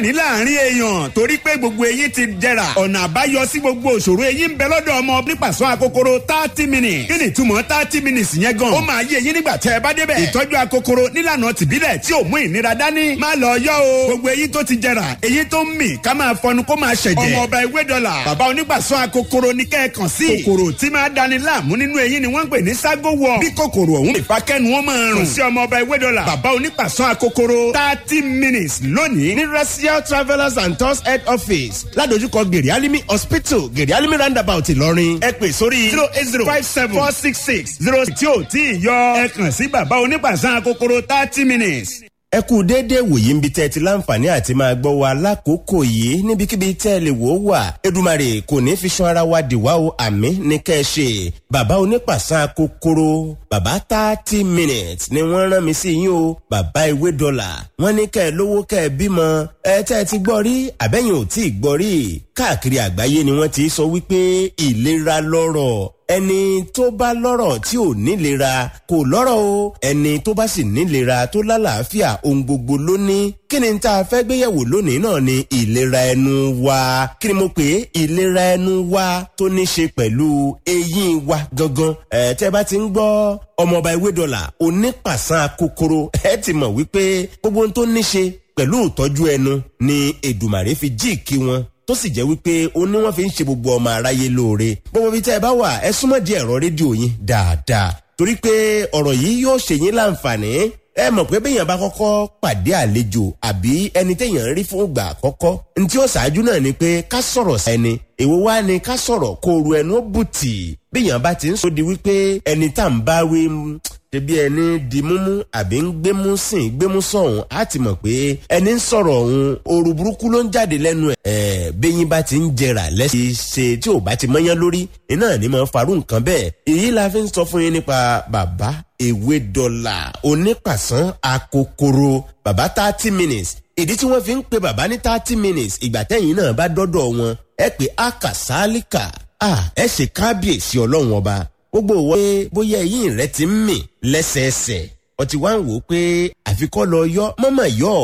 láǹfààní láàrin èèyàn torí pé gbogbo eyín ti jẹrà ọ̀nà àbáyọ sí gbogbo òṣòro eyín ń bẹ lọ́dọ̀ ọmọ nípasẹ̀ akokoro thirty minutes kí ni ìtumọ̀ thirty minutes yẹn gan ó máa yé eyín nígbà tẹ́ ẹ bá débẹ̀ ìtọ́jú akokoro nílànà tìbílẹ̀ tí ò mú ìnira dání má lọ yọ o gbogbo eyín tó ti jẹrà eyín tó ń mì ká máa fọnu kó máa ṣẹ̀jẹ̀ ọmọ ọba ewé dọ́là bàbá onígbàsọ akokoro ní kẹ́ẹ̀kan sí kòkòrò tí máa dani láàmú nínú eyín ni wọ́n ń pè ní ságo wọ bí kòkòrò ọ̀hún ìfakẹ́nu wọn máa rùn sí ọmọ ọba ewé dọ́là bàbá onígbàsọ akokoro thirty minutes lónìí ní racial travellers and tours head office ládojúkọ gèrè alimi hospital gèrè alimi roundabout ìlọrin ẹ pè sórí zero eight zero five seven four six six zero tí ò tí ì yọ ẹ kàn sí bàbá onígbàsọ akokoro thirty minutes ẹ kú déédéé wòye ń bi tẹ́ ẹ ti láǹfààní àti máa gbọ́ wa lákòókò yìí níbikíbi tẹ́ ẹ lè wò ó wà Èdùmàrè kò ní fi ṣan ara wa dìwà o àmì ní kẹ́ ẹ ṣe bàbá onípàṣán kòkòrò bàbá thirty minutes ni wọ́n rán mi sí yín o bàbá ìwé dọ́là wọ́n ní kẹ́ ẹ lówó kẹ́ ẹ bímọ ẹ tẹ́ ẹ ti gbọ́ rí àbẹ́yìn ò tí ì gbọ́ rí káàkiri àgbáyé ni wọ́n ti sọ wípé ìlera lọ́rọ̀ ẹni tó bá lọ́rọ̀ tí ò nílera kò lọ́rọ̀ o ẹni tó bá sì nílera tó lálàáfíà ohun gbogbo ló ní kí ni tá a fẹ́ gbéyẹ̀wò lónìí náà ni ìlera ẹnu wa kí ni mo pè é ìlera ẹnu wa tó ní ṣe pẹ̀lú eyín wa gangan ẹ̀ tẹ́ bá ti ń gbọ́ ọmọọba ewé dọ́là onípàṣán kòkòrò ẹ ti mọ̀ wípé gbogbo ohun tó ní ṣe pẹ̀lú ìtọ́jú ẹnu ni Èdùmàrè fi jíìkí wọn tó sì jẹ́ wípé ó ní wọ́n fi ń ṣe gbogbo ọmọ aráyé lóore gbogbo ibi tẹ́ ẹ bá wà ẹ súnmọ́ di ẹ̀rọ rédíò yín dáadáa torí pé ọ̀rọ̀ yìí yóò ṣe yín láǹfààní ẹ mọ̀ pé béèyàn bá kọ́kọ́ pàdé àlejò àbí ẹni téèyàn rí fún ìgbà àkọ́kọ́ ntí ó ṣáájú náà ni pé ká sọ̀rọ̀ sẹ́ni èwo wá ni ká sọ̀rọ̀ kó ru ẹnu ó bùtì béèyàn bá ti ń sọ di wípé ẹni tá à ń bá wí ṣebí ẹni di múmú àbí ń gbémú sìn gbémú sọ̀hún á ti mọ̀ pé ẹni ń sọ̀rọ̀ ọ̀hún ooru burúkú ló ń jáde lẹ́nu ẹ̀. ẹ̀ bẹ́yìn bá ti ń jẹrà lẹ́sẹ̀ ṣe tí ò bá ti mọ́yán lórí iná ní máa farú nǹkan bẹ́ẹ̀. èyí la fi ń sọ fún yín nípa bàbá ewé dọ́là onípàṣán akokoro bàbá thirty minutes ìdí tí wọ́n fi ń pe bàbá ní thirty minutes ìgbà tẹ́yìn náà bá dọ́dọ̀ wọn ẹ pé akasálíkà ẹ ṣe kábíyèsí ọlọ́run ọba gbogbo òwò pé bóyá eyín rẹ ti ń mì lẹ́sẹẹsẹ ọtí wá ń wò ó pé àfikọ́ lọ yọ mọ́mọ́ yọ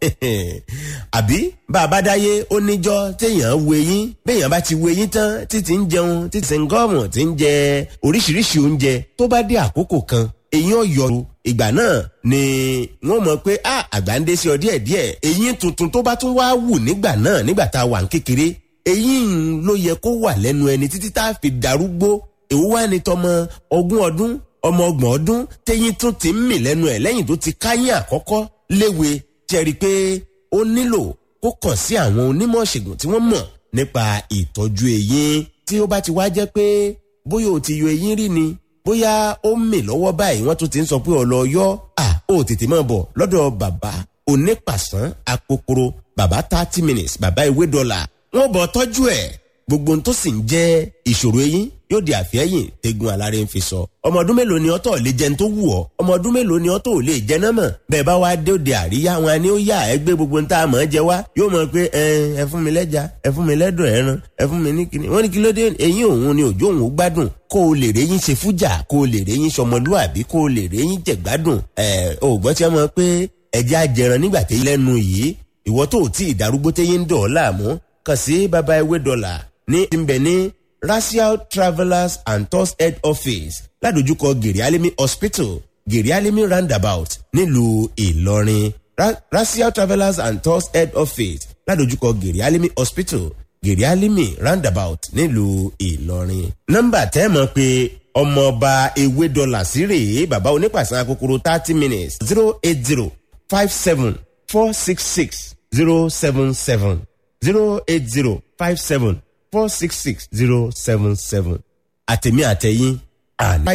àbí bàbá dáyé ó níjọ́ téèyàn wo eyín béèyàn bá ti wo eyín tán títí ń jẹun títí ń gọ́ọ̀mù tí ń jẹ oríṣiríṣi oúnjẹ tó bá dé àkókò kan eyín ọ̀yọ́ ìgbà náà ni wọ́n mọ̀ pé àgbà ń dé sí ọ díẹ̀díẹ̀ eyín tuntun tó bá tún wá wù nígbà náà nígbà tá a wà ń kékeré eyín ló yẹ kó wà lẹ́nu ẹni títí tá a fi darúgbó èwo wá ní tọmọ ogún ọdún ọmọ ọgbọ̀n ọdún téyín tún ti ń mì lẹ́nu ẹ̀ lẹ́yìn tó ti káyín àkọ́kọ́ léwe jẹ́rí pé ó nílò kó kàn sí àwọn onímọ̀ ṣègùn tí wọ́n mọ̀ nípa ìtọ́jú eyín tí ó bá ti wá jẹ́ pé bóyá o ti yọ eyín rí ni bóyá ó ń mì lọ́wọ́ báyìí wọ́n tún ti ń sọ pé ọ̀lọ́ yọ à ó tètè máa bọ̀ lọ́dọ̀ bàbá onípàṣán akokoro bàbá thirty minutes bàbá ìwé dọ́là wọ́n bọ̀ tọ́jú ẹ̀ gbogbo ohun tó sì ń jẹ́ ìṣòro eyín yóò di àfẹ́yìn tegun aláré ń fi sọ. ọmọ ọdún mélòó ni ọtọ̀ lè jẹun tó wù ọ́ ọmọ ọdún mélòó ni ọtọ̀ ò lè jẹ náà mọ̀ bẹ́ẹ̀ bá wá dé òde àríyá wọn ni ó yà ẹ gbé gbogbo ń tá a mọ̀ ẹ́ jẹ wá yóò mọ̀ pé ẹ fún mi lẹ́ja ẹ fún mi lẹ́dọ̀ ẹran ẹ fún mi ní kíní wọ́n ní kí ló dé eyín òun ni òjò òun gbádùn kó o lè réyìn ṣe fújà kó o lè réyìn sọmọlúàbí kó o lè réyìn jẹ̀gbádùn ẹ ò gbọ́ tí wọ́n mọ̀ pé ẹja jẹran nígbà tí lẹ́nu yìí ìwọ tó ò tí ì darúgbó téyín ń dọ̀ ọ́ láàmú kàn sí baba ewé dọ́là ní ìbẹ̀ ní racial travellers and tours head office ládojúkọ gèrè alimi hospital gèrè alimi roundabout nílùú ìlọrin Ra racial travellers and tours head office ládojúkọ gèrè alimi hospital gèrè alimi roundabout nílùú ìlọrin. nọ́mbà tẹ́ mọ̀ pé ọmọọba ewé dọ́là sí rèé bàbá onípàṣẹ akókòrò thirty minutes zero eight zero five seven four six six zero seven seven zero eight zero five seven four six six zero seven seven àtẹ̀mí àtẹ̀yìn àná.